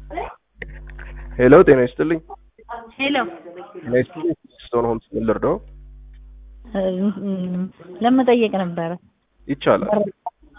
ሄሎ ጤና ይስጥልኝ። ሄሎ ጤና ይስጥልኝ። ስቶን ሆምስ ምን ልርዳው? ለመጠየቅ ነበረ። ይቻላል እ?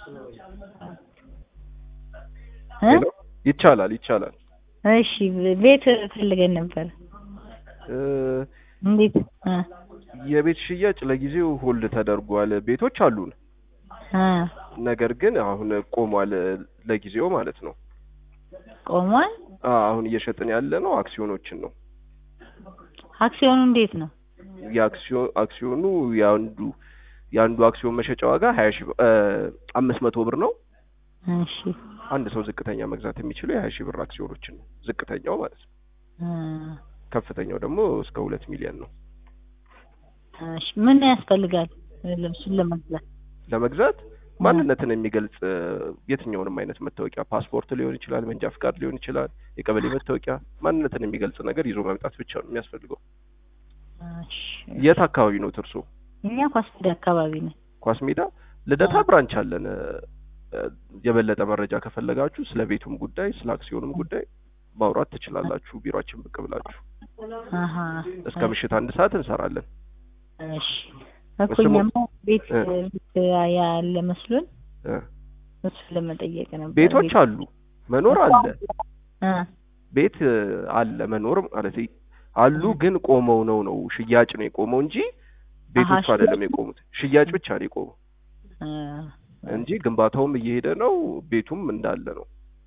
ሄሎ ይቻላል ይቻላል። እሺ ቤት ፈልገን ነበር። እ፣ እንዴት እ የቤት ሽያጭ ለጊዜው ሆልድ ተደርጓል። ቤቶች አሉን፣ እ ነገር ግን አሁን ቆሟል ለጊዜው ማለት ነው። ቆሟል። አ አሁን እየሸጥን ያለ ነው አክሲዮኖችን ነው። አክሲዮኑ እንዴት ነው? የአክሲዮን አክሲዮኑ የአንዱ የአንዱ አክሲዮን መሸጫ ዋጋ ሀያ ሺህ አምስት መቶ ብር ነው። እሺ አንድ ሰው ዝቅተኛ መግዛት የሚችለው የሀያ ሺህ ብር አክሲዮኖችን ነው። ዝቅተኛው ማለት ነው። እ ከፍተኛው ደግሞ እስከ ሁለት ሚሊዮን ነው። እሺ ምን ያስፈልጋል ልብሱን ለመግዛት? ለመግዛት ማንነትን የሚገልጽ እ፣ የትኛውንም አይነት መታወቂያ ፓስፖርት ሊሆን ይችላል፣ መንጃ ፍቃድ ሊሆን ይችላል፣ የቀበሌ መታወቂያ፣ ማንነትን የሚገልጽ ነገር ይዞ መምጣት ብቻ ነው የሚያስፈልገው። እሺ የት አካባቢ ነው እርሶ? እኛ ኳስዳ አካባቢ ነን። ኳስ ሜዳ ልደታ አዎ። ብራንች አለን። እ፣ የበለጠ መረጃ ከፈለጋችሁ ስለ ቤቱም ጉዳይ ስለ አክሲዮኑም ጉዳይ ማውራት ትችላላችሁ። ቢሮአችን ብቅ ብላችሁ አሀ እስከ ምሽት አንድ ሰዓት እንሰራለን። እሺ እኮ እኛማ ቤት እ። ቤት ያለ መስሎን እ፣ እሱን ለመጠየቅ ነበር። ቤቶች አሉ፣ መኖር አለ፣ እ ቤት እ፣ አለ መኖር ማለት አሉ፣ ግን ቆመው ነው ነው ሽያጭ ነው የቆመው እንጂ ቤቶቹ አሀ፣ አይደለም ሽያጭ- የቆሙት። ሽያጭ ብቻ ነው የቆመው እ እንጂ ግንባታውም እየሄደ ነው፣ ቤቱም እንዳለ ነው።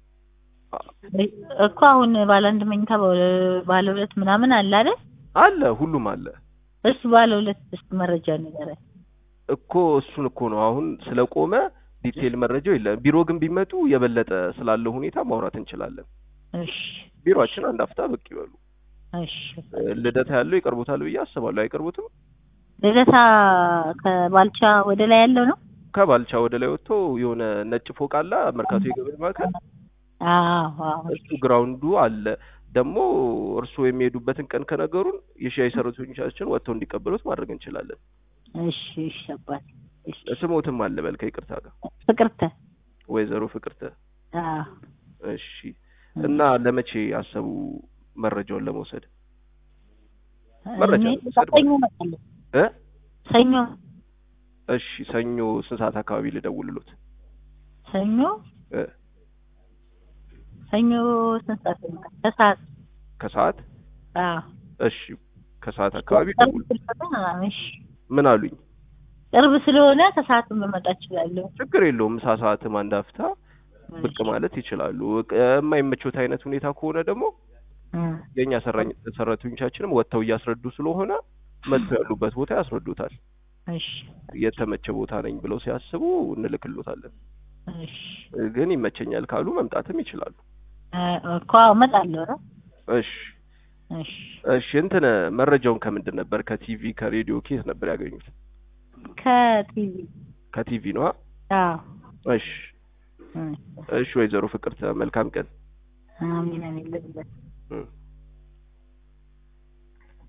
እኮ አሁን ባለ አንድ መኝታ ባለ- ባለ ሁለት ምናምን አለ አይደል? አለ ሁሉም አለ እሱ ባለ ሁለት እስኪ መረጃ ንገረኝ። እኮ እሱን እኮ ነው አሁን ስለቆመ ዲቴይል መረጃው የለም። ቢሮ ግን ቢመጡ የበለጠ ስላለው ሁኔታ ማውራት እንችላለን። እሺ ቢሮአችን አንድ አፍታ ብቅ ይበሉ። እሺ እ፣ ልደታ ያለው ይቀርቡታል ብዬ አስባለሁ። አይቀርቡትም? ልደታ ከባልቻ ወደ ላይ ያለው ነው? ከባልቻ ወደ ላይ ወጥቶ የሆነ ነጭ ፎቅ አለ መርካቶ የገበያ ማዕከል አዎ አዎ እሱ ግራውንዱ አለ። ደግሞ እርስዎ የሚሄዱበትን ቀን ከነገሩን የሻይ ሰራተኞቻችን ወጥተው እንዲቀበሉት ማድረግ እንችላለን። እሺ እሺ አባቴ እሺ ስሞትም አለ በል ከይቅርታ ጋር ፍቅርተ ወይዘሮ ፍቅርተ። አዎ እሺ እና ለመቼ አሰቡ መረጃውን ለመውሰድ? መረጃ እኔ መውሰድ ሰኞ እመጣለሁ። እ ሰኞ እሺ ሰኞ ስንት ሰዓት አካባቢ ልደውልሎት? ሰኞ እ ሰኞ ስንት ሰዓት ነው? ከሰዓት ከሰዓት አዎ እሺ ከሰዓት አካባቢ ቅርብ ደውል። ስለሆነ እሺ ምን አሉኝ? ቅርብ ስለሆነ ከሰዓት መመጣ እችላለሁ። ችግር የለውም ምሳ ሰዓትም አንድ አፍታ ብቅ ማለት ይችላሉ። ቅ- የማይመቾት አይነት ሁኔታ ከሆነ ደግሞ እ የእኛ ሰራኝ- ሰራተኞቻችንም ወጥተው እያስረዱ ስለሆነ መጥተው ያሉበት ቦታ ያስረዱታል። እሺ የተመቸ ቦታ ነኝ ብለው ሲያስቡ እንልክሎታለን። እሺ ግን ይመቸኛል ካሉ መምጣትም ይችላሉ። እ እኮ አዎ እመጣለሁ። ኧረ እሺ እሺ እሺ እንትን መረጃውን ከምንድን ነበር? ከቲቪ ከሬዲዮ ኬት ነበር ያገኙት? ከቲቪ ከቲቪ ነዋ። አዎ እሺ እ እሺ ወይዘሮ ፍቅርተ መልካም ቀን። አሚን አሚን ልብለት እ